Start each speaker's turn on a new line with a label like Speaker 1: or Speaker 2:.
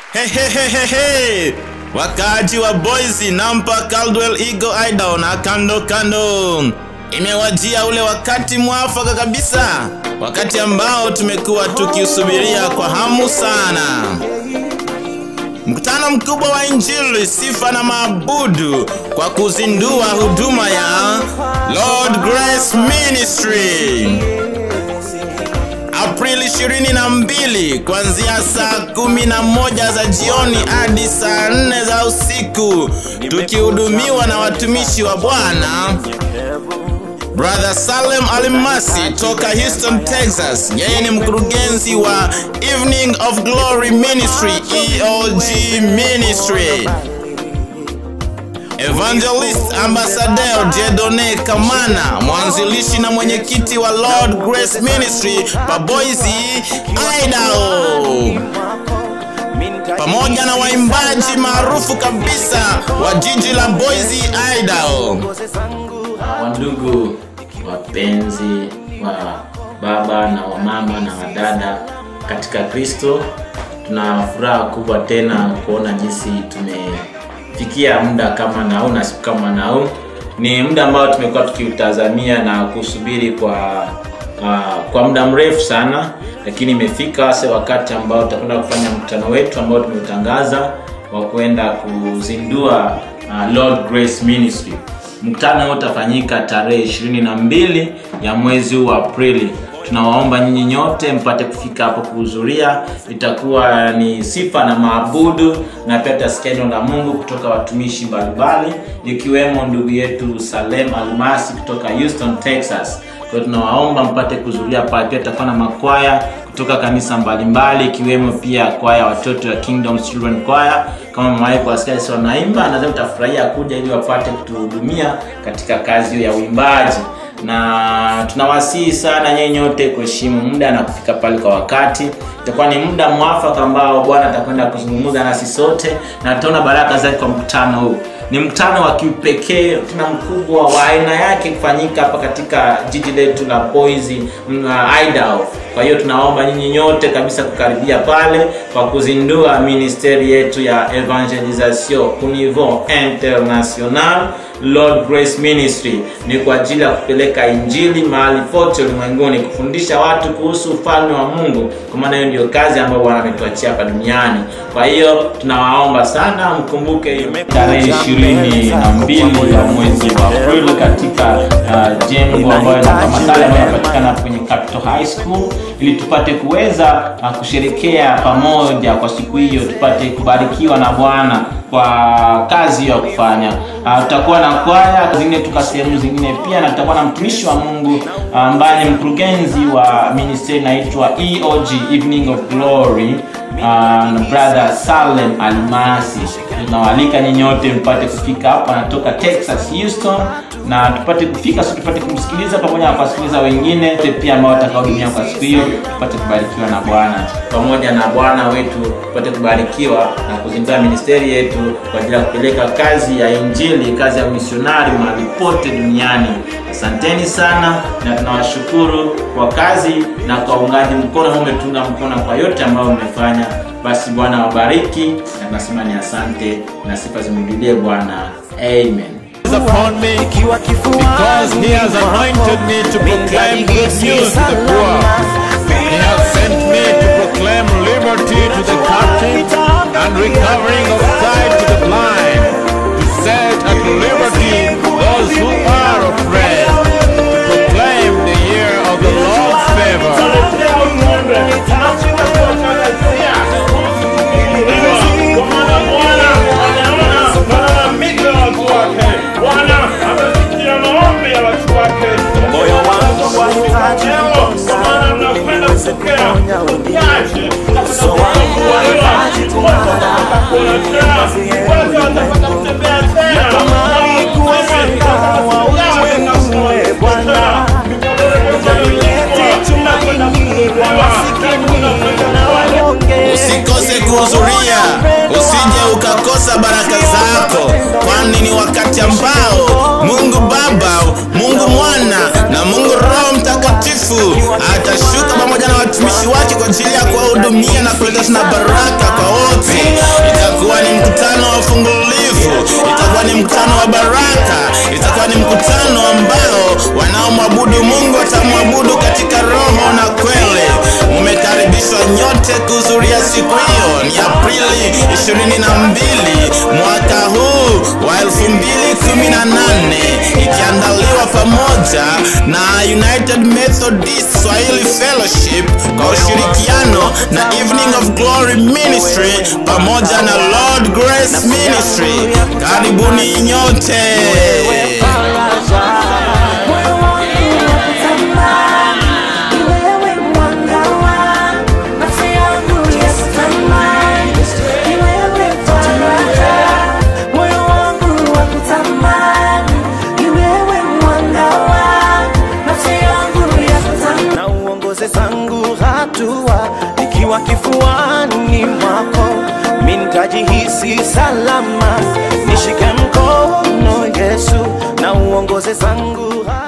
Speaker 1: Hehehehe, wakaaji wa Boise, Nampa, Caldwell, Eagle, Idaho na kando kando, imewajia ule wakati mwafaka kabisa, wakati ambao tumekuwa tukiusubiria kwa hamu sana, mkutano mkubwa wa Injili, sifa na maabudu kwa kuzindua huduma ya Lord Grace Ministry. Aprili 22 kuanzia saa kumi na moja za jioni hadi saa nne za usiku tukihudumiwa na watumishi wa Bwana Brother Salem Alimasi toka Houston, Texas. Yeye ni mkurugenzi wa Evening of Glory Ministry, EOG Ministry. Evangelist Ambassador Jedone Kamana, mwanzilishi na mwenyekiti wa Lord Grace Ministry pa Boise, Idaho, pamoja na waimbaji maarufu kabisa wa jiji la Boise, Idaho.
Speaker 2: Wandugu wapenzi wa baba na wamama na wadada katika Kristo, tuna furaha kubwa tena kuona jinsi tumefikia muda kama nau na siku kama nau. Ni muda ambao tumekuwa tukiutazamia na kusubiri kwa uh, kwa muda mrefu sana, lakini imefika sasa wakati ambao tutakwenda kufanya mkutano wetu ambao tumeutangaza wa kwenda kuzindua uh, Lord Grace Ministry. Mkutano huu utafanyika tarehe ishirini na mbili ya mwezi huu wa Aprili. Tunawaomba nyinyi nyote mpate kufika hapo kuhudhuria. Itakuwa ni sifa na maabudu, na pia tutasikia neno la Mungu kutoka watumishi mbalimbali, ikiwemo ndugu yetu Salem Almasi kutoka Houston, Texas. Kwa hiyo tunawaomba mpate kuhudhuria pale. Pia tutakuwa na makwaya kutoka kanisa mbalimbali ikiwemo pia kwaya watoto ya Kingdom Children Choir. Kama mmewahi kuwasikia sisi wanaimba, nadhani utafurahia kuja ili wapate kutuhudumia katika kazi hiyo ya uimbaji, na tunawasihi sana nyinyi nyote kuheshimu muda na kufika pale kwa wakati. Itakuwa ni muda mwafaka ambao Bwana atakwenda kuzungumza nasi sote na tutaona baraka zake kwa mkutano huu. Ni mkutano wa kipekee tena mkubwa wa aina yake kufanyika hapa katika jiji letu la Boise, Idaho. Kwa hiyo tunaomba nyinyi nyote kabisa kukaribia pale kwa kuzindua ministeri yetu ya evangelisation au niveau international. Lord Grace Ministry ni kwa ajili ya kupeleka injili mahali pote ulimwenguni, kufundisha watu kuhusu ufalme wa Mungu, kwa maana hiyo ndio kazi ambayo Bwana ametuachia hapa duniani. Kwa hiyo tunawaomba sana mkumbuke tarehe ishirini na mbili ya mwezi wa Aprili katika uh, jengo ambayo kama sala ambayo inapatikana kwenye Capital High School, ili tupate kuweza uh, kusherekea pamoja kwa siku hiyo, tupate kubarikiwa na Bwana kwa kazi hiyo ya kufanya. Uh, tutakuwa na kwaya zingine tuka sehemu zingine pia, na tutakuwa na mtumishi wa Mungu ambaye uh, ni mkurugenzi wa ministry inaitwa EOG Evening of Glory uh, brother Salem Almasi. Tunawaalika nyinyi nyote mpate kufika hapa, anatoka Texas Houston, na tupate kufika so tupate kumsikiliza pamoja na kuwasikiliza wengine pia ambao watakaohudumia kwa siku hiyo, tupate kubarikiwa na Bwana pamoja na Bwana wetu, tupate kubarikiwa na kuzindua ministeri yetu kwa ajili ya kupeleka kazi ya injili, kazi ya misionari mahali pote duniani. Asanteni sana na tunawashukuru kwa kazi na kwa uungaji mkono ambao umetunga mkono kwa yote ambayo mmefanya. Basi Bwana wabariki, na tunasema ni asante na sifa zimrudie Bwana, amen.
Speaker 3: upon me because he has anointed me to proclaim good news to the poor. He has sent me to proclaim liberty to the captive and recovering of sight to the blind, to set at liberty those who are oppressed, to proclaim the year of the Lord's favor.
Speaker 4: moyo wangu wahitaji kuponya niweze kuponya wengine uso wangu wahitaji kung'ara natamani kuwafika wa ulimwengu e Bwana jalilete tumaini kwa masikini na wanyonge
Speaker 1: Usikose kuhudhuria, usije ukakosa baraka zako, kwani ni wakati ambao Mungu Baba, Mungu Mwana na Mungu Roho Mtakatifu atashuka pamoja na watumishi wake kwa ajili ya kuwahudumia na kuleta na baraka kwa wote. kumwabudu Mungu atamwabudu katika roho na kweli. Mumekaribishwa nyote kuhudhuria siku hiyo. Ni Aprili 22 mwaka huu wa 2018 ikiandaliwa pamoja na United Methodist Swahili Fellowship kwa ushirikiano na Evening of Glory Ministry pamoja na Lord Grace Ministry. Karibuni nyote.
Speaker 4: Moyo wangu wakutamani, ni wewe mwanga wa nafsi yangu yakutamani, ni wewe faraja. Moyo wangu wakutamani, ni wewe mwanga wa nafsi yangu yakutamani.
Speaker 5: na uongoze zangu hatua ikiwa kifuani mwako mintajihisi salama nishike mkono yesu na uongoze zangu hatua